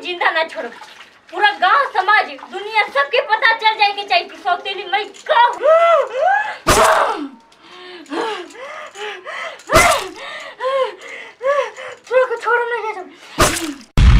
जिंदा ना छोड़ो पूरा गांव समाज दुनिया सबके पता चल जाए कि चाहिए कि सौतेली मैं का छोड़ो को छोड़ो ना ये सब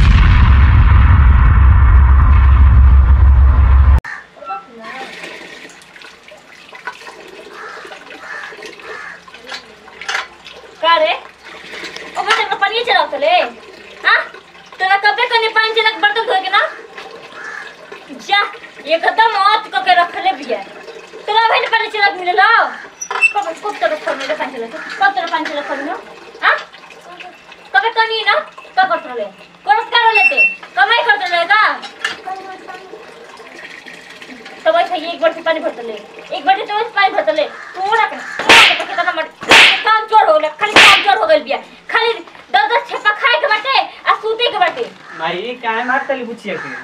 का रे ओ बच्चा का पानी चलाओ तले हां तेरा कपड़े कने पानी चला के बर्तन धोए के ना जा एकदम औत क के रखले भी है तेरा भाई पानी चला के मिले लो कब कब तेरा फोन में पानी चला कब तेरा पानी चला कर लो हां कबे कनी ना का करत रहे करत कर लेते कमाई करत रहे का तो वैसे एक बार से पानी भरत ले एक बार से पानी भरत ले पूरा के पूरा के कितना मत काम चोर हो गया खाली काम चोर हो गइल बिया खाली दस दस छेपा खाए के बाटे आ सूते के बाटे माई काहे मारतली बुचिया के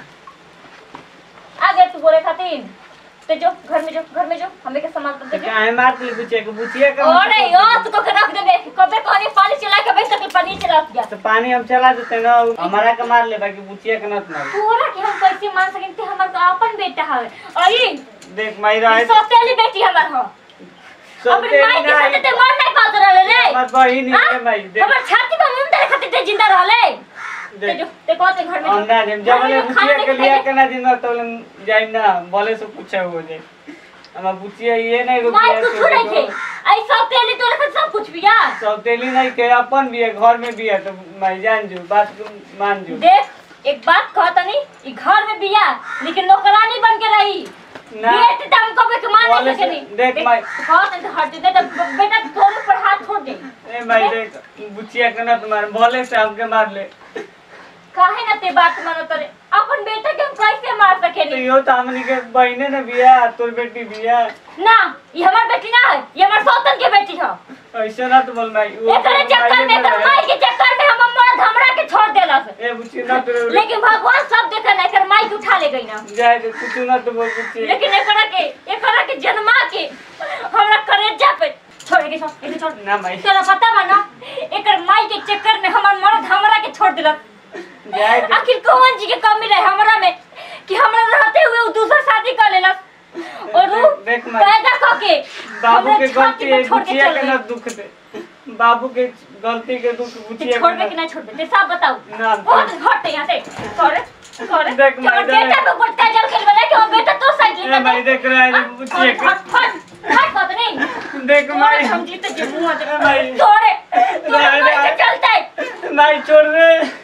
आ गए तू बोले खातिर ते जो घर में जो घर में जो हमें के सामान दे दे काहे मारतली बुचिया के बुचिया का अरे यो तू को के रख देबे कबे कहनी पानी चला के बैठ तक पानी चला दिया तो पानी हम चला देते ना हमारा का मार ले बाकी बुचिया के नत मार पूरा के हम कैसे मान सकें कि हमर का अपन बेटा हवे अई देख माई रहे सोतेली बेटी हमर हो सब अपनी माई के साथ ते मर नहीं पात रहले रे हमार बहिन हाँ? है माई देख हमर छाती पर मुंह तेरे खातिर ते जिंदा रहले ते देख जो ते कहते घर में जो। अंडा जब जब घर में ले जो खाना बुचिया के नहीं लिया खाएंगे। के ना दिन तो जाई ना बोले से पूछा हो जाए हमार बुचिया ये नहीं रुक माई कुछ नहीं थे आई सोतेली तो रख सब कुछ बिया सौतेली नहीं के अपन भी है घर में भी है तो मैं जान जू बात को मान जू देख एक बात कहता नहीं ई घर में बिया लेकिन नौकरानी बन के रही ना। बेटी तो हम कबे के मान बोले नहीं से- सकेनी देख माई- बहुत नहीं तो हट दे तो बेटा दोनों पर हाथ छोड़ दे ए माई देख बुचिया के ना तुम्हारे बोले से हमके मार ले काहे ना ते बात मानो तरे अपन बेटा के हम कैसे मार तो सकेनी यो तो हमनी के बहने ने बिया तोर बेटी बिया ना ये हमार बेटी ना है ये हमार सौतन के बेटी है ऐसे ना तो बोल माई वो एकरे तो चक्कर में माइये एकर में माई के चक्कर में हम मर्द हमरा के छोड़ देला से ए बुची ना तो लेकिन भगवान सब देखा ना एकर माई के उठा ले गई ना जाए तो कुछ ना तो बोल बुची लेकिन एकरा के एकरा के जन्मा के हमरा करेजा पे छोड़ के छोड़ के छोड़ ना माई तोरा पता बा ना एकर माई के चक्कर में हमर मर्द हमरा के छोड़ दिलक जाए तो आखिर कौन जी के कमी रहे हमरा में कि हमरा रहते हुए वो दूसरा शादी कर लेलक और वो देख- देख माई। पैदा क के बाबू हमरा के छाती गलती पे है छोड़ के बुचिया चल के गई ना दुख दे बाबू के गलती के दुख ते बुचिया छोड़बे के कि ना नहीं छोड़बे ते सब बताओ ना, बहुत हट यहाँ से करे करे देख माई, तोर बेटा पे ऊपर काजल खेल बना कि वो बेटा तो साइड ए लेता माई देख रहा है बुचिया के हट हट हट बात नहीं देख तोरे माई हम जीते जे मुंह ए माई। दे तोरे तोरे नहीं, कैसे नहीं। चलते माई छोड़ दे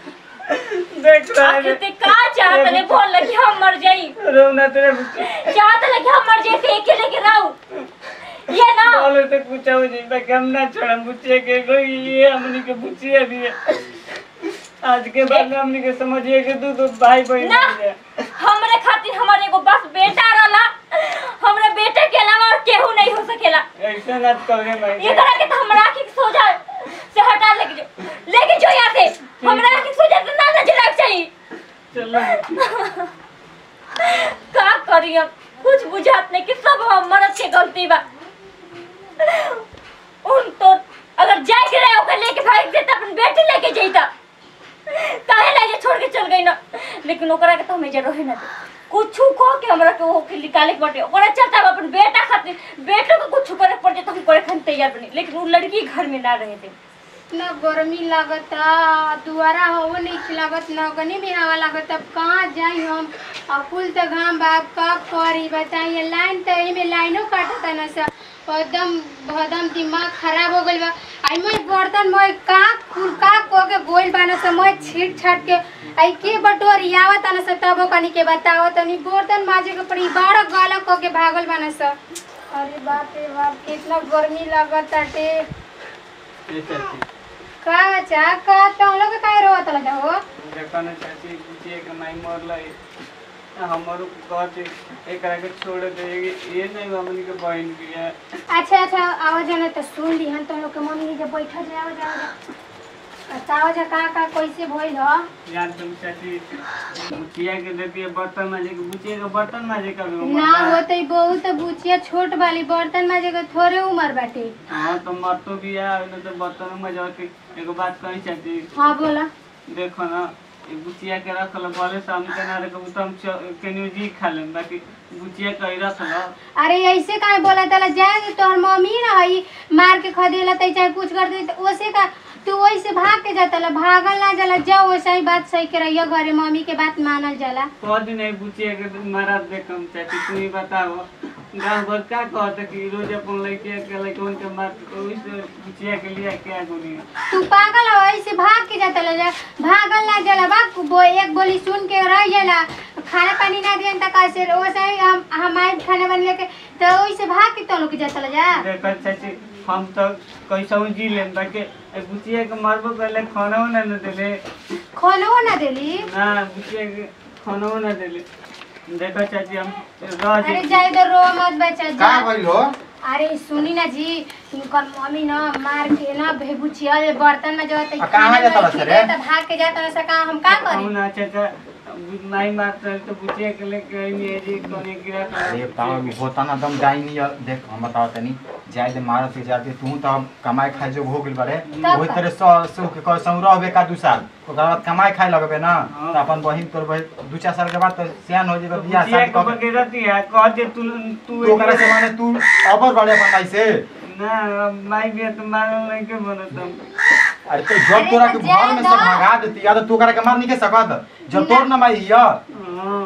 देख रहा आखिर है ते का चाहत ले बोल लगी हम मर जाई रोना तेरे बुची चाहत लगी हम मर जाई फेंके लेके रहू ये ना बोले तो पूछा हो जी मैं कम ना छोड़ा बुचिया के कोई ये हमनी के बुचिया भी है आज के बाद में हमनी के समझिए कि दू दू भाई बहन ना बन जाए। हमरे खातिर हमारे एगो बस बेटा रहला हमरे बेटे के अलावा और केहू नहीं हो सकेला ऐसे ना करे मैं ये करा के तो हमरा आँखी के सोजा से हटा लेके जो लेके जो यहाँ से हमरा आँखी के सोजा से ना नजर आग चाहिए चलो का करी हम कुछ बुझात नहीं कि सब हम मर्द के गलती बा उन तो अगर जाए के रहे ओकर लेके भाग देता अपन बेटे लेके जैता काहे लाजे छोड़ के चल गई ना लेकिन ओकरा के तो हमें जरूर ना दे कुछ कह के हमरा के वो के निकाले के बाटे ओकरा चलता हम अपन बेटा खातिर बेटो को कुछ करे पड़ जाए तो हम करे खातिर तैयार बनी लेकिन वो लड़की घर में ना रहे थे ना गर्मी लागता दुआरा हवा नहीं लागत ना गनी में हवा लागत अब कहाँ जाई हम अब कुल तो घाम बाप का करी बताइए लाइन तो एमे लाइनो काटता ना सा एकदम एकदम दिमाग खराब हो गइल बा आई मैं बर्तन मैं का कुल का को के गोइल बाना सा मैं छीट छाट के आई के बटोरियावा तना सा तबो कनी के बताओ तनी बर्तन माजे के पड़ी बारह गाला को के भागल बाना सा अरे बाप रे बाप कितना गर्मी लागत ताटे ये चाची का चा का तो हम लोग काय रोवत लगा हो देखो ना चाची बुचिया के माई मरल हमारो कहते एकरा के छोड़ दे ये नहीं हमनी के बहन भी है अच्छा अच्छा आवाज आना तो सुन ली हम तो लोग के मम्मी के बैठा जाए आवाज आवाज बताओ जा का का कैसे भइल ह यार तुम चाची बुचिया के देती है बर्तन माजे के बुचिया के बर्तन माजे का भी उम्र ना बा। होते बहुत बुचिया छोट वाली बर्तन माजे के थोड़े उम्र बाटे हाँ तो मर तो भी है नहीं तो बर्तन में जाके एगो बात कही चाची हाँ बोला देखो ना ई बुचिया के रखल बोले से हम केना रे कबू हम केनियो जी खा लेम बाकी बुचिया के ही रखल अरे ऐसे काहे बोला तला जाए तोहर मम्मी ना हई मार के खदेला तई चाहे कुछ कर दे तो ओसे का तू वैसे भाग के जातला भागल ना जाला जाओ वैसे ही बात सही के रहियो घरे मम्मी के बात मानल जाला कह दिन है बुचिया के मारा देखम चाची तू ही बताओ गाँव भर का कहते कि रोज अपन लड़के के लड़कन के मार ओइस बुचिया के लिए क्या गुनी तू पागल हो ऐसे भाग के जातला जा भागल ना जाला बाप वो एक बोली सुन के रह जाला खाना पानी ना दियन त कैसे वैसे ही हम हमारे खाना बन के तो वैसे भाग के तो लोग जातला जा देख चाची हम तो कैसा जी लेम बाकी ए बुचिया के मारबो पहले खाना ना न देले खानो ना देली ना बुचिया के खाना ना देले देखो चाची हम रह अरे जी जाए तो रो मत बच्चा का जा भइल हो अरे सुनी ना जी इनकर मम्मी ना मार के ना भेबुचिया जे बर्तन में जो है आ, कहाँ जाता रहा रे? तो भाग के जाता रहा का हम का हम करी ना चाचा नहीं मारता है तो बुचिया के लेके आई नहीं है जी कोने गिरा अरे ताव होता ना दम जाई नहीं है। देख हम बताओ तनी जाय दे मारत के जाते तू तो कमाई खाए जो हो गेल बारे तब ओही का? तरह सौ सौ के कह सौ रहबे का दू साल ओकर बाद कमाई खाए लगबे ना हाँ। तो अपन बहिन तोर बहिन दू चार साल के बाद तो सियान हो जेबे बियाह बुचिया शादी के कर बगे रहती है कह दे तू तू तू ओकरा से माने तू अबर बड़े अपन भाई से ना माई भी तो मारल नहीं के बनत हम अरे तो जब तोरा के तो घर में से जाए ना। भगा देती या तो तू ओकरा के मार नहीं के सकत जब तोर ना माई हिया हाँ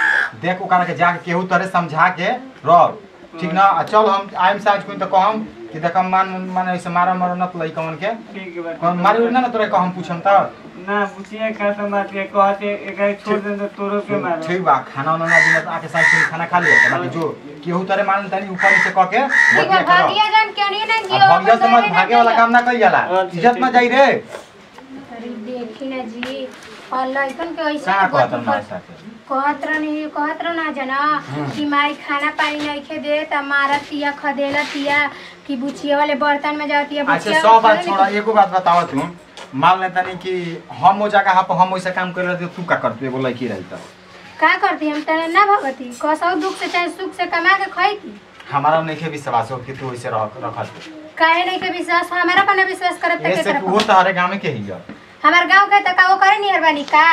देख ओकरा के जाके केहू तरह समझा के रह ठीक ना आ चल हम आइम साज कोई तो कहम कि देख मान माने ऐसे मारा मारो न लई कवन के ठीक है कौन मारी उड़ी ना ना तोरा कहम पूछम त ना बुचिया का तो मारती है कहते एक छोड़ दे तो तोरो के मारो ठीक बा खाना उना ना दिन तो आके साथ में खाना खा लिया बाकी जो केहू तरह मान तनी ऊपर नीचे क के ठीक है बतिया करो भागिया जान क्यों नहीं ना आ जियो भगिया समझ भागे वाला काम ना कइल जाला अच्छा, इज्जत में जाई रे अरे देखी ना जी और लड़कन के ऐसे का कहत गति मार कर- साथे कहत रहनी कहत रह ना जना हम्म। कि माई खाना पानी नहीं खे दे त मारत तिया खदेला तिया कि बुचिया वाले बर्तन में जाती है अच्छा सौ बात छोड़ा एगो बात बताओ तू मान ले तनी कि हम वो जगह पर हम वैसे काम कर रहे तू का कर तू एगो लड़की रही त का करती हम तने ना भगती कसौ दुख से चाहे सुख से कमा के खैती हमारा नहीं के विश्वास हो कि तू वैसे रह रखत काहे नहीं के विश्वास हमारा पर ना विश्वास करत त के ऐसे करब वो तहरे गांव में के ही है हमार गांव के त का वो करे नियर बानी का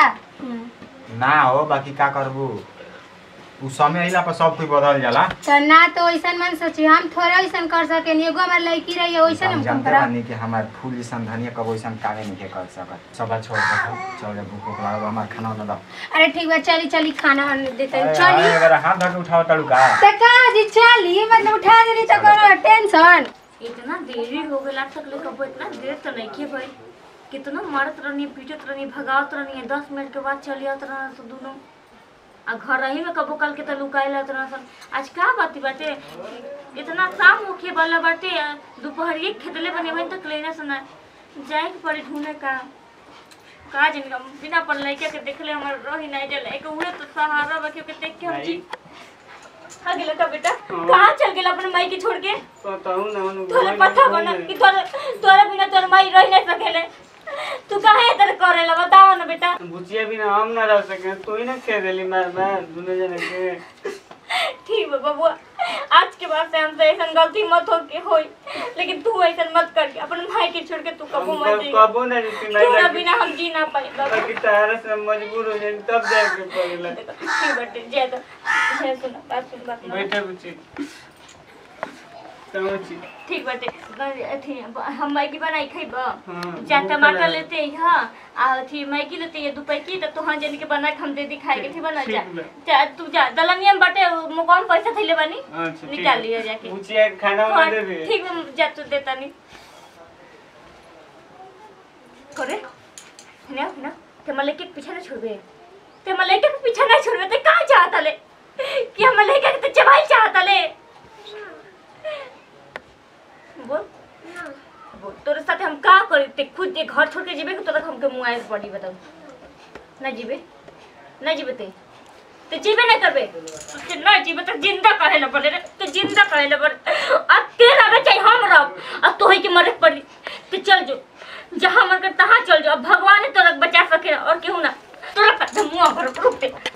ना हो बाकी का करबू उ समय अइला पर सब कुछ बदल जाला त ना तो ऐसन मन सोची हम थोड़ा ऐसन कर सके एगो हमार लड़की रही है वैसन हम हम कम जानते करब बानी कि हमार फूल जैसन धनिया कब वैसन काहे नहीं के कर सकत सब बात छोड़ दे चल जा भूख भूख लागल बा, हमार खाना वाला दो अरे ठीक बा चली चली खाना वाना देते हैं, अरे, चली अरे, अगर हाथ धर के उठाओ तड़ू का त का जी चली मतलब उठा देली त करो टेंशन इतना देरी हो गया तक ले कबो इतना देर तो नहीं के भाई कितना मारत रहनी पीटत रहनी भगावत रहनी दस मिनट के बाद चली आवत रहना तो दोनों आ घर रही में कबो कल के तो लुकाए लत रहना सन आज का बाती बाटे इतना शाम होखे वाला बाटे आ, दोपहरिए खेतले बने बन तक लेना सुना जाए के पड़ी ढूंढे का का जिनका बिना पर लड़के के देखले हमर रही नहीं जले एक उहे तो सहारा बा के देख के हम जी हाँ गेला का बेटा कहाँ चल गेला अपने माई के छोड़ के कहूँ ना उन्हें तोरे पता बना कि तोरे तोरे बिना तोर माई रह नहीं सकेले तू काहे इधर करेला बताओ ना बेटा बुचिया भी ना हम ना रह सके तू ही ना कह देली मार मार दोनों जने के ठीक है बबुआ आज के बाद से हमसे ऐसा गलती मत हो के होई लेकिन तू ऐसा मत कर के अपन भाई के छोड़ के तू कबू हम मत कब- जी कबो ना जीती नहीं तोरा लगी बिना हम जी ना पाए बाबू बाकी तारा से मजबूर हो जाए तब जाके पड़ेला ठीक बटे जय तो जय सुना बात सुन बात ना बैठे बुची कहो छी ठीक बटे अथी हम मैगी बनाई खइब हाँ, जा भूख टमाटर लागल। लेते हैं हाँ आ अथी मैगी लेते हैं दू पैकी तो तोहर जन के बना के हम दे दी खाए के थी बना जा ठीक बा। जा तू जा दलनिया में बाटे वो कौन पैसा थैले बनी अच्छा ठीक निकाल है। लियो जाके बुचिया के खाना हाँ, वाना दे दे ठीक है जा तू देता नहीं करे ना ना ते मले के पीछे ना छोड़बे ते मले के पीछे ना छोड़बे ते कहाँ चाहता ले कि हम मले के ते चबाई चाहता ले बोल बोल तोरे साथे हम का करी ते खुद ये घर छोड़ के जीबे कि तोरा हमके मुंह आए पड़ी बताऊ ना जीबे ना जीबे ते ते जीबे ना करबे ते ना जीबे तो जिंदा कहे ला पड़े रे तो जिंदा कहे ला पड़े अब ते रहे चाहे हम रह अब तो ही के मरे पड़ी ते चल जो जहाँ मन कर तहाँ चल जो अब भगवान ही तोरा बचा सके और केहू ना तोरा का मुंह पर रुक ते